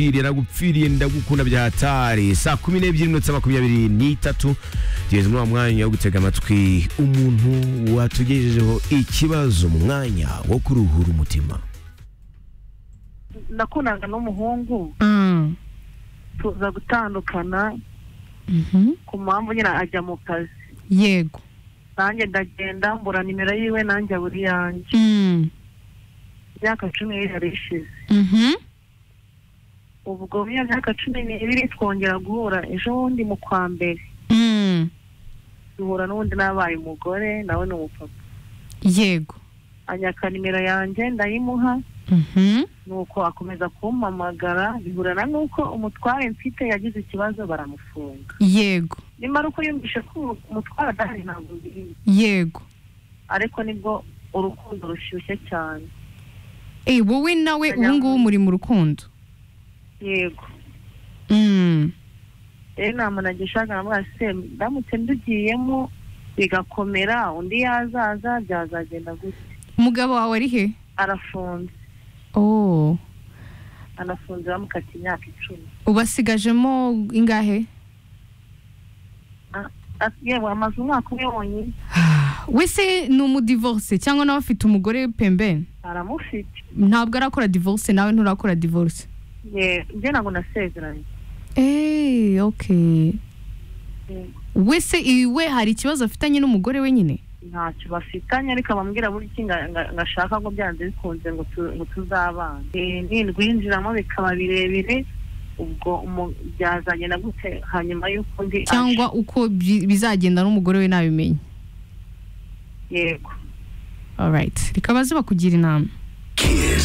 Pili aragupfiriye ndagukunda bya hatari saa kumi n'ebyiri minota makumyabiri n'itatu tugeze muri uwo mwanya wo gutega amatwi umuntu watugejejeho ikibazo mu mwanya wo kuruhura umutima nakundaga n'umuhungu Mm. tuza gutandukana Mhm. ku mpamvu nyine ajya mu kazi yego nanjye ndagenda mbura nimero yiwe nanjye abura iyanjye Mm. imyaka cumi n'ibiri ishize Mhm. ubwo muri iyo myaka cumi n'ibiri twongera guhura ejo bundi mu kwa mbere Mm. duhura n'ubundi n'abaye umugore nawe ni umupapa yego anyaka nimero yanjye ndayimuha Mhm. nuko akomeza kumpamagara bihurana n'uko umutware mfite yagize ikibazo baramufunga yego nimara uko yumvishe ko umutware adahari ntabwo mbizi yego ariko nibwo urukundo rushyushye cyane Eh, wowe nawe ubu ngubu muri mu rukundo yego Mm. rero nta muntu agishaka nkamwira se ndamutse ndugiyemo bigakomera undi yazaza byazagenda gutya umugabo wawe ari he arafunze oh anafunze bamukata imyaka icumi ubasigajemo ingahe Ati, yewe amaze umwaka umwe wonyine wese ni umudivorce cyangwa nawe afite umugore pembeni aramufite ntabwo arakora divorce nawe nturakora divorce Ye- njye ntabwo nasezeranye eee okay Yego. wese iwe hari ikibazo afitanye n'umugore we nyine ntacyo bafitanye ariko abambwira buri iki nga- nga- ngashaka ngo byanze bikunze ngo tu- ngo tuzabana Eh, nindwinjiramo bikaba birebire ubwo umu- byazagenda gute hanyuma y'uko undi aje. cyangwa uko bi- bizagenda n'umugore we nabimenye yego alright rikaba ziba kugira inama kiss